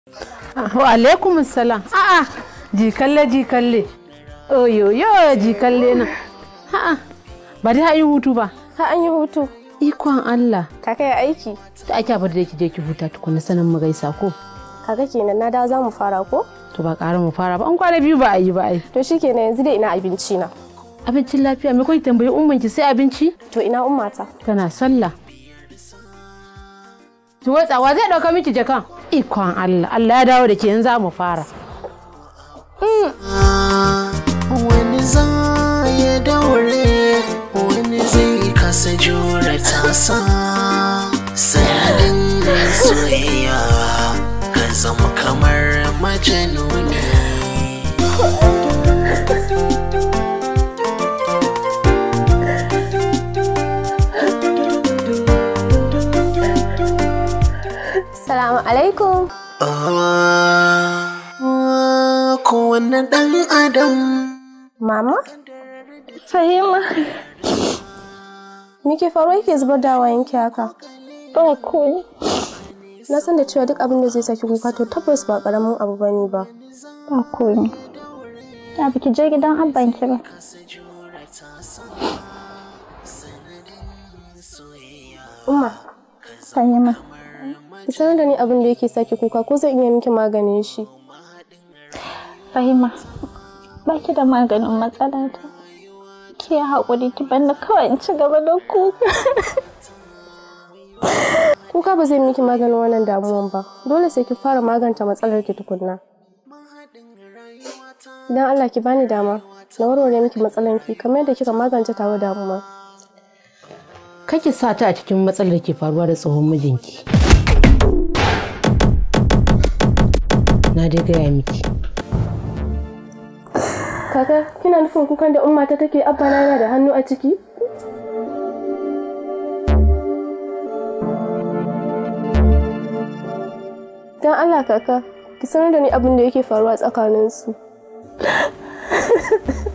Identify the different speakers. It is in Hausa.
Speaker 1: Wa alaikum salam. A'a, jikalle jikalle. Oyo yo jikalle na. A'a, ba dai yi hutu ba.
Speaker 2: Ha an yi hutu.
Speaker 1: Ikon Allah.
Speaker 2: Ka kai aiki.
Speaker 1: Ta ake bar da ki je ki huta tukuna sanin mu gaisa ko?
Speaker 2: Kaga kenan na dawo za mu fara ko?
Speaker 1: To ba ƙara mu fara ba. An kwana biyu ba a yi ba ai.
Speaker 2: To shikenan yanzu dai ina abinci na.
Speaker 1: Abincin lafiya me kawai tambayi umman ki sai abinci?
Speaker 2: To ina ummata.
Speaker 1: Tana sallah. Ki watsawa zai ɗauka miki jakan. Ikon Allah. Allah ya dawo da ke yanzu za mu fara.
Speaker 3: wani za ya daure wani zai kasa jure tasa sanadin soyayya ka zama kamar majanuni
Speaker 2: Salamu alaikum.
Speaker 3: Ah, kowane ɗan adam
Speaker 2: Mama?
Speaker 4: Fahima,
Speaker 2: Me ke faruwa yake zubar da wayanki haka?
Speaker 4: ba koyi.
Speaker 2: Na san da cewa duk abin da zai saki kuka to tabbas ba karamin abu bane ba.
Speaker 4: Ba koyi. Ya biki je gidan abban ki ba.
Speaker 2: Umma,
Speaker 4: Fahima,
Speaker 2: ki sanar da ni abin da yake saki kuka ko zan iya miki maganin shi.
Speaker 4: Fahima, ba ki da maganin matsalata. Ki yi haƙuri ki banda kawai in ci gaba da kuka.
Speaker 2: Kuka ba zai miki maganin wannan damuwan ba. Dole sai ki fara maganta matsalar ki tukunna. Dan Allah ki bani dama. Na warware miki matsalan ki kamar yadda kika magance tawa damuwa.
Speaker 1: Kake sa ta a cikin matsalar da ke faruwa da tsohon mijinki. Na dai gaya miki.
Speaker 2: Kaka, kina nufin kukan da umma ta take abba na yana da hannu a ciki? Dan Allah kaka, ki sanar da ni abin da yake faruwa tsakaninsu.